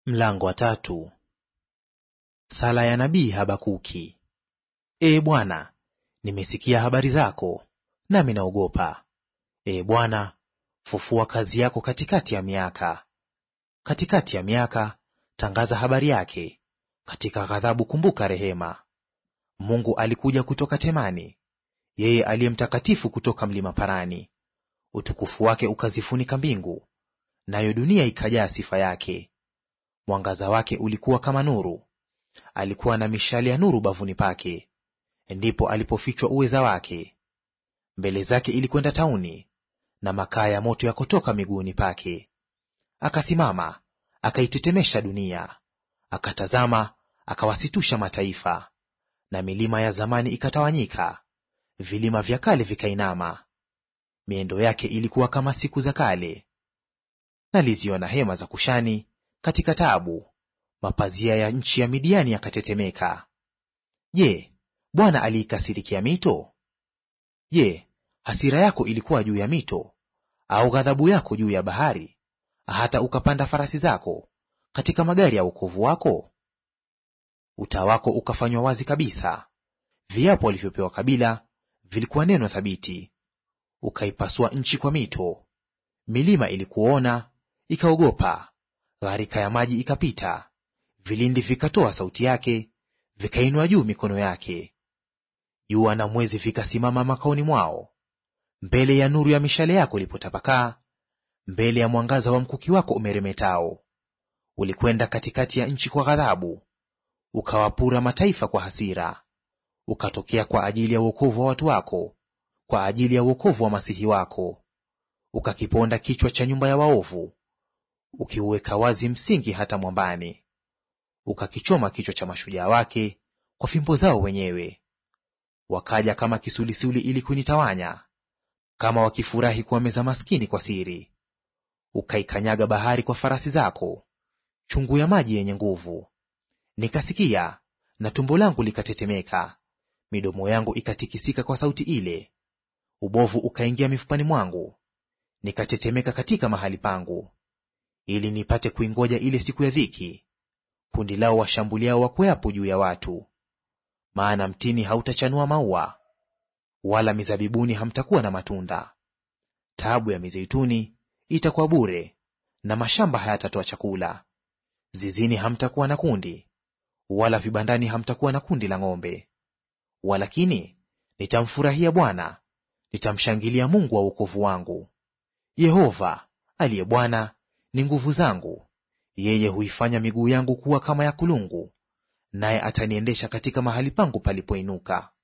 Mlango wa tatu. Sala ya nabii Habakuki. Ee Bwana, nimesikia habari zako, nami naogopa. Ee Bwana, fufua kazi yako katikati ya miaka. Katikati ya miaka tangaza habari yake, katika ghadhabu kumbuka rehema. Mungu alikuja kutoka Temani, yeye aliye mtakatifu kutoka mlima Parani. Utukufu wake ukazifunika mbingu, nayo dunia ikajaa sifa yake. Mwangaza wake ulikuwa kama nuru, alikuwa na mishale ya nuru bavuni pake, ndipo alipofichwa uweza wake. Mbele zake ilikwenda tauni, na makaa ya moto yakotoka miguuni pake. Akasimama akaitetemesha dunia, akatazama akawasitusha mataifa. Na milima ya zamani ikatawanyika, vilima vya kale vikainama. Miendo yake ilikuwa kama siku za kale. Naliziona hema za Kushani katika taabu, mapazia ya nchi ya Midiani yakatetemeka. Je, Bwana aliikasirikia mito? Je, hasira yako ilikuwa juu ya mito, au ghadhabu yako juu ya bahari, hata ukapanda farasi zako katika magari ya wokovu wako? Uta wako ukafanywa wazi kabisa, viapo walivyopewa kabila vilikuwa neno thabiti. Ukaipasua nchi kwa mito, milima ilikuona ikaogopa, gharika ya maji ikapita, vilindi vikatoa sauti yake, vikainua juu mikono yake. Jua na mwezi vikasimama makaoni mwao, mbele ya nuru ya mishale yako ilipotapakaa, mbele ya mwangaza wa mkuki wako umeremetao. Ulikwenda katikati ya nchi kwa ghadhabu, ukawapura mataifa kwa hasira. Ukatokea kwa ajili ya uokovu wa watu wako, kwa ajili ya uokovu wa masihi wako. Ukakiponda kichwa cha nyumba ya waovu, ukiuweka wazi msingi hata mwambani. Ukakichoma kichwa cha mashujaa wake kwa fimbo zao wenyewe. Wakaja kama kisulisuli ili kunitawanya, kama wakifurahi kuwameza maskini kwa siri. Ukaikanyaga bahari kwa farasi zako, chungu ya maji yenye nguvu. Nikasikia na tumbo langu likatetemeka, midomo yangu ikatikisika kwa sauti ile. Ubovu ukaingia mifupani mwangu, nikatetemeka katika mahali pangu, ili nipate kuingoja ile siku ya dhiki, kundi lao washambuliao wakweapo juu ya watu. Maana mtini hautachanua maua, wala mizabibuni hamtakuwa na matunda. Taabu ya mizeituni itakuwa bure, na mashamba hayatatoa chakula. Zizini hamtakuwa na kundi, wala vibandani hamtakuwa na kundi la ng'ombe. Walakini nitamfurahia Bwana, nitamshangilia Mungu wa wokovu wangu. Yehova aliye Bwana ni nguvu zangu, yeye huifanya miguu yangu kuwa kama ya kulungu, naye ataniendesha katika mahali pangu palipoinuka.